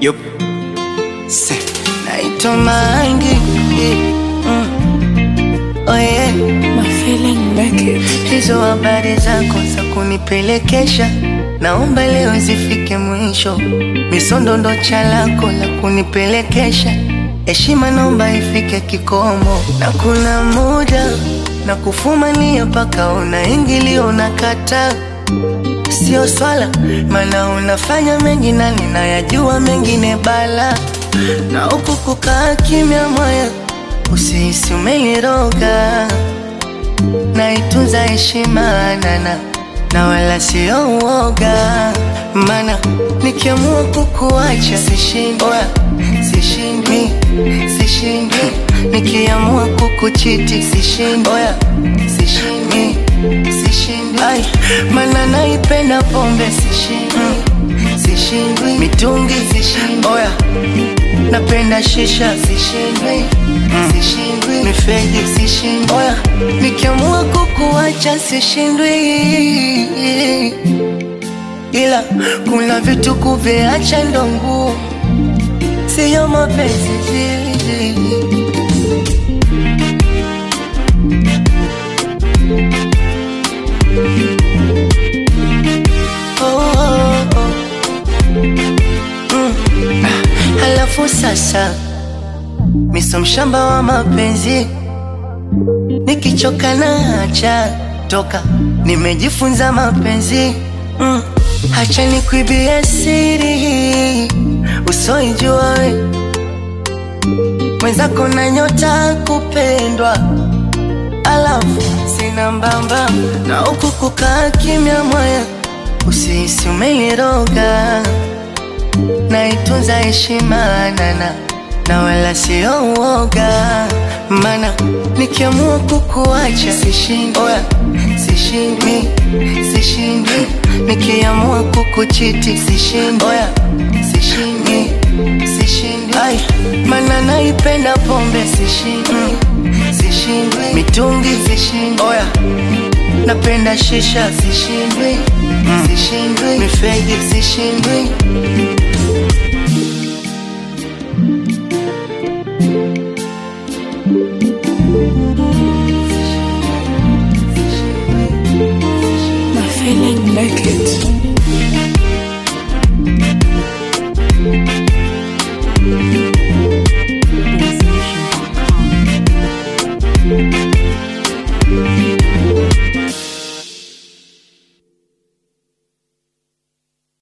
Yup. Se. naitwa Mangi mm. oh yeah. My feeling make it. Hizo habari zako za kunipelekesha naomba leo zifike mwisho. Misondo ndo chalako la kunipelekesha, heshima naomba ifike kikomo, na kuna muda na kufumania mpaka unaingilio unakata Sio swala, maana unafanya mengi na ninayajua mengine bala, na huku kukaa kimya moyo, usihisi umeniroga naitunza heshima nana na wala sio uoga, mana nikiamua kukuacha sishindwi, sishindwi, sishindwi, nikiamua kukuchiti sishindwi, sishindwi, sishindwi, Ai, mana naipenda pombe sishindwi, sishindwi, mitungi sishindwi, oya napenda shisha sishindwi, sishindwi, mifegi sishindwi, oya nikiamua kukuacha sishindwi, ila kuna vitu kuviacha ndo ngumu, siyo mapenzi oh, oh, oh. Mm. Ah, Halafu sasa miso mshamba wa mapenzi, nikichoka na acha toka, nimejifunza mapenzi mm. Hacha nikuibie siri usoijua we mwenzako na nyota kupendwa, alafu sina mbamba na huku kukaa kimya moya, usihisi umeniroga naitunza heshima nana na wala sio uoga, mana nikiamua kukuacha sishindwi, oya, sishindwi, sishindwi, nikiamua kukuchiti sishindwi, oya, sishindwi, sishindwi, ai, mana naipenda pombe sishindwi, sishindwi, mitungi sishindwi, oya, napenda shisha sishindwi, sishindwi, mifegi sishindwi My feeling make it.